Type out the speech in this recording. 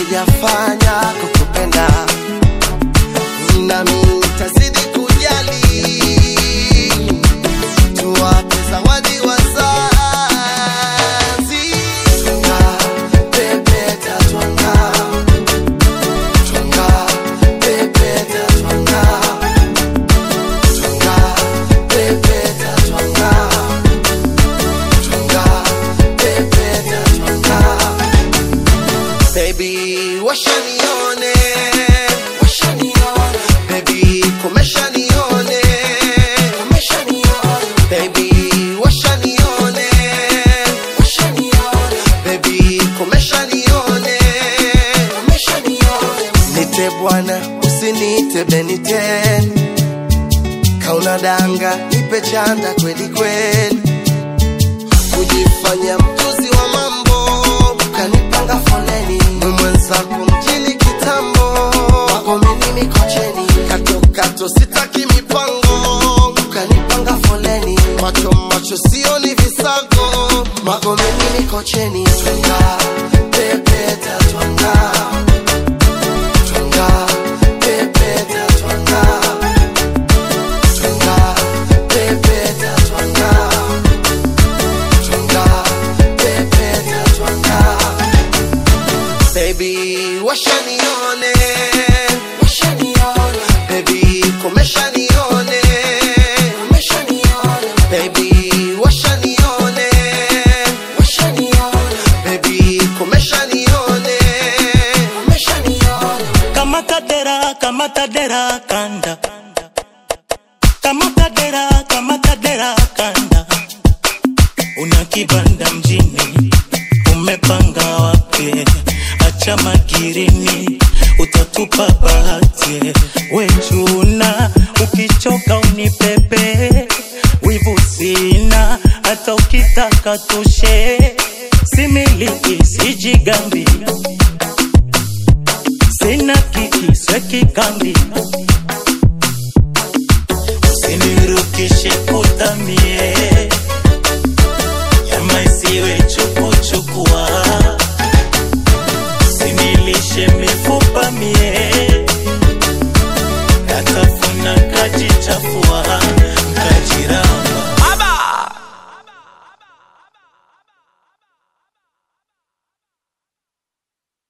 sijafanya kukupenda, nami nitazidi kujali, tuwape zawadi wazazi. Twanga, pepeta, twanga. Twanga, pepeta, twanga. Twanga, pepeta, twanga. Twanga, pepeta, twanga. Baby, washa nione, washa nione. Baby, komesha nione, komesha nione. Baby, washa nione, washa nione. Baby, komesha nione, komesha nione. Nite bwana, usiniite Beniten. Kauna danga, nipe chanda kweli kweli kujifanya mjuzi wa mambo, ukanipanga foleni, Mwe mwenzako mjini kitambo, wako mimi Mikocheni, kato kato sitaki mipango, ukanipanga foleni, macho macho sioni visago, wako mimi Mikocheni, twanga pepeta twanga twanga pepeta twanga twanga pepeta twanga twanga pepeta twanga baby washa nione washa nione baby komesha nione komesha nione baby washa nione washa nione baby komesha nione komesha nione kamata dera kamata dera kanda kamata dera kamata dera kanda una kibanda mjini umepanga wapi acha magirini utatupa bahati wenjuna ukichoka unipepe wivu sina hata ukitaka tushe similiki sijigambi sina kiki sekikambi usinirukishe kutamie nyama isiwe chukuchukua usinilishe mifupa mie